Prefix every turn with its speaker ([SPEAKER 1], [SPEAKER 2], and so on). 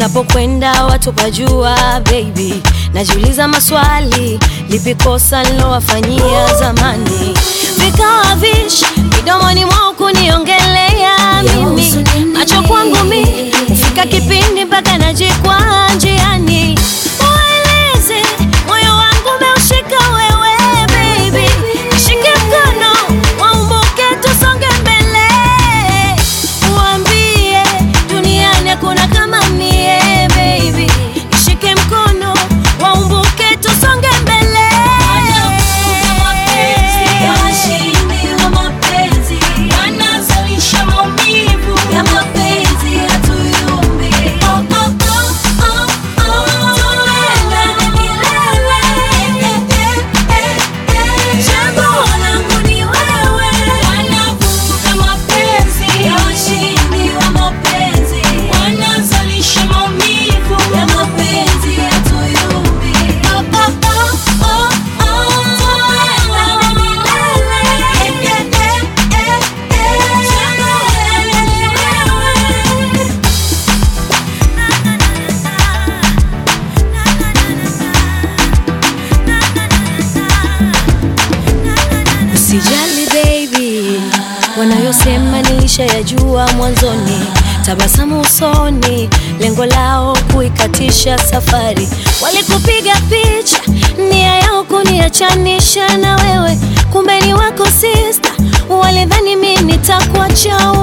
[SPEAKER 1] ninapokwenda watu pajua baby najiuliza maswali lipi kosa nilowafanyia zamani vikawa vish midomoni mwao kuniongelea mimi macho kwangu mi hufika kipindi mpaka najikwaa njiani waeleze moyo wangu umeushika wewe baby nishike mkono waumbuke tusonge mbele uambie duniani hakuna kama mie baby nishike mkono waumbuke tusonge mbele
[SPEAKER 2] Washindi wa mapenzi wanazalisha maumivu ya mapenzi hatuyumbi. Oh, oh, oh, oh, oh. Tuendane milele. Chaguo langu ni wewe. Wanavuruga mapenzi ya washindi wa mapenzi wanazalisha maumivu ya mapenzi hatuyumbi. Oh, oh, oh, oh, oh. Tuendane milele. Chaguo langu ni wewe.
[SPEAKER 1] Usijali baby, wanayosema nilishayajua mwanzoni. Tabasamu usoni, lengo lao kuikatisha safari. Walikupiga picha, nia yao kuniachanisha na wewe, kumbe ni wako sister. Walidhani mimi nitakuacha